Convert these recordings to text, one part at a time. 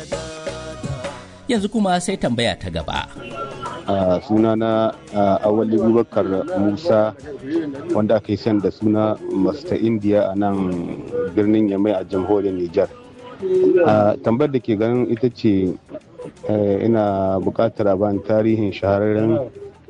Yanzu kuma sai tambaya ta gaba. a suna na awali bubakar musa wanda aka yi san da suna masta indiya a nan birnin yamai a jamhuriyar nijar tambayar da ke ganin ita ce ina buƙatar a bani tarihin shahararren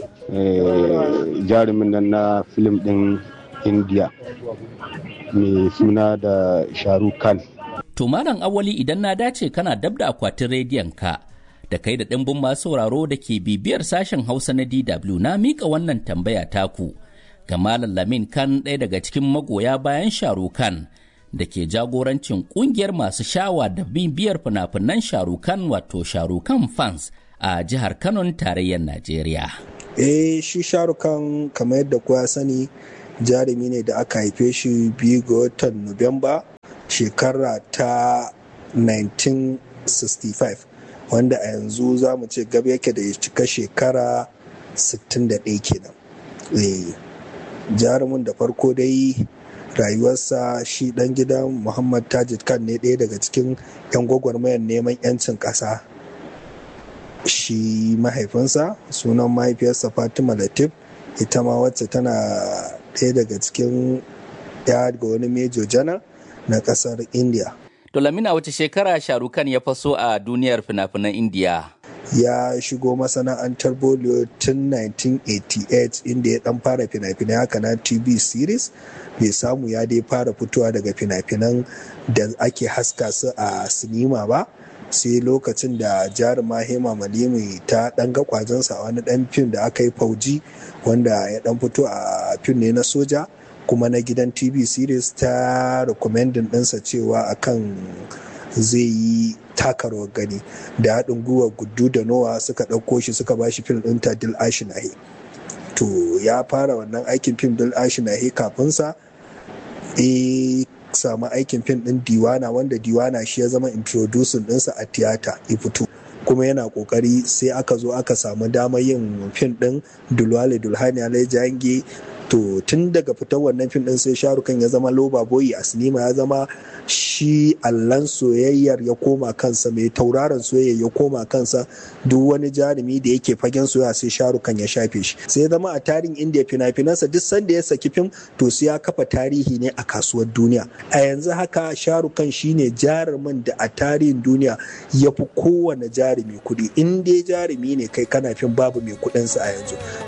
jarumin nan na filim ɗin indiya mai suna da shahrukh khan To malam awali idan na dace kana dab da akwatin rediyon ka da kai da ɗimbin masu sauraro da ke bibiyar sashen Hausa na DW na mika wannan tambaya taku ga Malam Lamin Khan ɗaya daga cikin magoya bayan Sharukan da ke jagorancin ƙungiyar masu shawa da bibiyar fina-finan Sharukan wato Sharukan fans a jihar Kano tarayyar Najeriya. Eh shi Sharukan kamar yadda kowa sani jarumi ne da aka haife shi biyu ga watan Nuwamba shekara ta 1965 wanda a yanzu za mu ce gab yake da ya cika shekara 61 kenan jarumin da farko dai rayuwarsa shi dan gidan muhammad tajid khan ne ɗaya daga cikin 'yan gwagwarmayar neman 'yancin ƙasa shi mahaifinsa sunan mahaifiyarsa fatima latif ita ma wacce tana ɗaya daga cikin ya ga wani mejo janar na ƙasar india To Lamina wace shekara Sharukan ya faso a duniyar fina-finan Indiya? Ya shigo masana'antar Bollywood tun 1988 inda ya dan fara fina-finai haka na TV series bai samu ya dai fara fitowa daga fina-finan da ake haska su a sinima ba sai lokacin da jaruma hema malimi ta dan ga kwazonsa a wani dan fim da aka yi fauji wanda ya dan fito a fim ne na soja kuma na gidan tv series ta recommending ɗinsa cewa akan zai yi takarwar gani da haɗin gwiwa gudu da nowa suka ɗauko shi suka bashi fim ɗin ta dil ashinahi to ya fara wannan aikin fim dil ashinahi kafinsa e samu aikin fim ɗin diwana wanda diwana shi ya zama introducing ɗinsa a tiyata ya fito kuma yana kokari sai aka zo aka samu damar yin fim ɗin dulwale dulhani alai jange to tun daga fitar wannan fim din sai sharukan ya zama loba boyi a sinima ya zama shi allan soyayyar ya koma kansa mai tauraron soyayya ya koma kansa duk wani jarumi da yake fagen soyayya sai sharukan ya shafe shi sai ya zama a tarihin indiya fina-finansa duk sanda ya saki fim to sai ya kafa tarihi ne a kasuwar duniya a yanzu haka sharukan shine jarumin da a tarihin duniya ya fi kowane jarumi kuɗi in dai jarumi ne kai kana fim babu mai kuɗinsa a yanzu